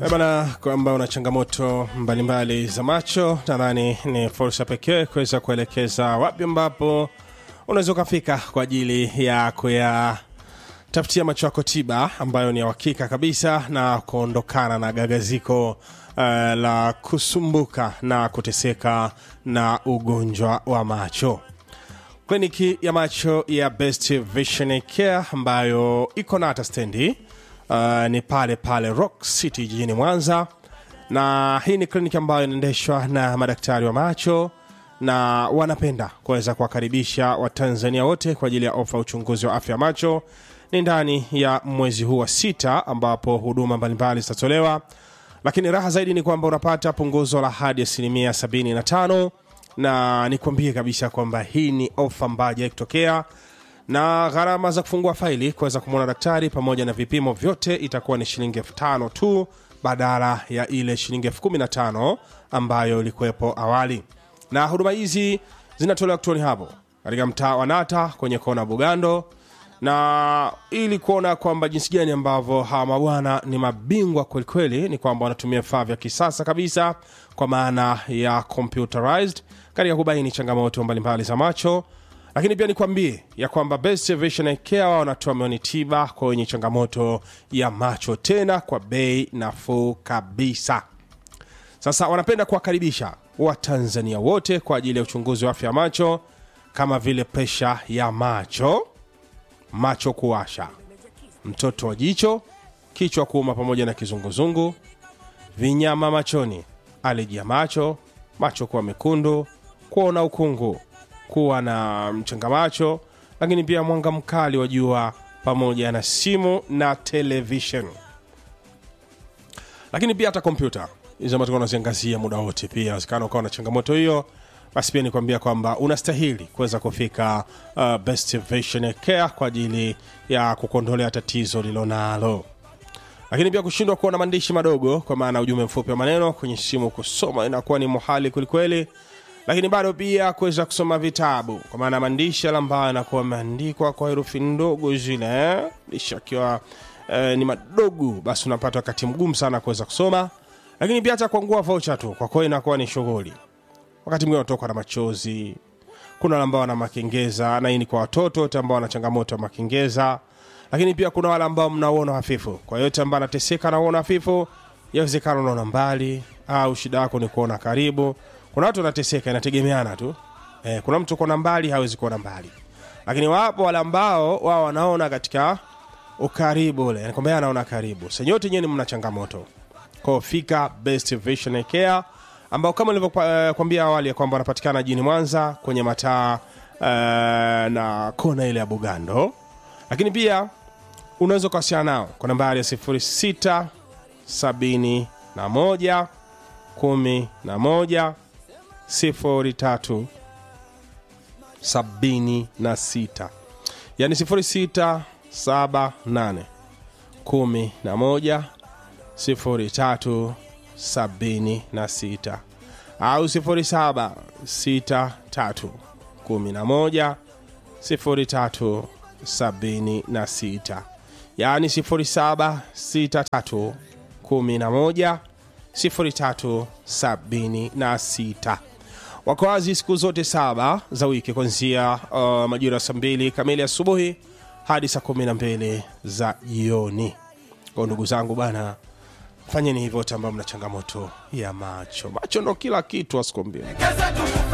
Eh bana, kwamba una changamoto mbalimbali za macho, nadhani ni fursa pekee kuweza kuelekeza wapi ambapo unaweza ukafika kwa ajili ya kuyatafutia macho yako tiba ambayo ni ya uhakika kabisa na kuondokana na gagaziko uh, la kusumbuka na kuteseka na ugonjwa wa macho kliniki ya macho ya best vision care ambayo iko na hata stendi uh, ni pale pale rock city jijini mwanza na hii ni kliniki ambayo inaendeshwa na madaktari wa macho na wanapenda kuweza kuwakaribisha watanzania wote kwa ajili ya ofa uchunguzi wa afya ya macho ni ndani ya mwezi huu wa sita ambapo huduma mbalimbali zitatolewa lakini raha zaidi ni kwamba unapata punguzo la hadi asilimia 75 na nikwambie kabisa kwamba hii ni ofa ambayo haijawai kutokea na gharama za kufungua faili kuweza kumwona daktari pamoja na vipimo vyote itakuwa ni shilingi elfu tano tu badala ya ile shilingi elfu kumi na tano ambayo ilikuwepo awali na huduma hizi zinatolewa kituoni hapo katika mtaa wa nata kwenye kona bugando na ili kuona kwamba jinsi gani ambavyo hawa mabwana ni mabingwa kwelikweli ni kwamba wanatumia vifaa vya kisasa kabisa kwa maana ya computerized katika kubaini changamoto mbalimbali za macho lakini pia nikwambie ya kwamba best vision care wao wanatoa mioni tiba kwa wenye changamoto ya macho tena kwa bei nafuu kabisa sasa wanapenda kuwakaribisha watanzania wote kwa ajili ya uchunguzi wa afya ya macho kama vile presha ya macho macho kuwasha mtoto wa jicho kichwa kuuma pamoja na kizunguzungu vinyama machoni aleji ya macho macho kuwa mekundu kuona ukungu kuwa na mchanga macho lakini pia mwanga mkali wa jua pamoja na simu na televishen lakini pia hata kompyuta hizo ambazo unaziangazia muda wote pia wezekana ukawa na changamoto hiyo basi pia nikwambia kwamba unastahili kuweza kufika uh, best vision care kwa ajili ya kukuondolea tatizo lilonalo lakini pia kushindwa kuona maandishi madogo kwa maana ujumbe mfupi wa maneno kwenye simu kusoma inakuwa ni muhali kwelikweli lakini bado pia kuweza kusoma vitabu kwa maana maandishi yale ambayo yanakuwa ameandikwa kwa herufi ndogo zile eh? maandishi akiwa eh, ni madogo basi unapata wakati mgumu sana kuweza kusoma lakini pia hata kuangua vocha tu kwa kweli inakuwa ni shughuli wakati mwingine unatoka na machozi kuna wale ambao wana makengeza na hii ni kwa watoto wote ambao wana changamoto ya makengeza lakini pia kuna wale ambao mnauona hafifu kwa yote ambao anateseka na uona hafifu yawezekana unaona mbali au shida yako ni kuona karibu kuna watu wanateseka inategemeana tu eh, kuna mtu kuona mbali hawezi kuona mbali lakini wapo wale ambao wao wanaona katika ukaribu ule kwamba yeye anaona karibu senyote nyewe mna changamoto kwao fika best vision care ambao kama nilivyokwambia uh, awali ya kwamba wanapatikana jijini mwanza kwenye mataa uh, na kona ile ya bugando lakini pia unaweza ukawasiliana nao kwa nambari ya 06 71 11 03 76 yani 06 78 11 03 76 au 07 63 11 03 76 yaani 07 63 11 03 76 wako wazi siku zote saba za wiki kuanzia uh, majira saa mbili kamili asubuhi hadi saa kumi na mbili za jioni kwa ndugu zangu bana fanyeni hivyo wote ambao mna changamoto ya macho macho ndo kila kitu asikuambia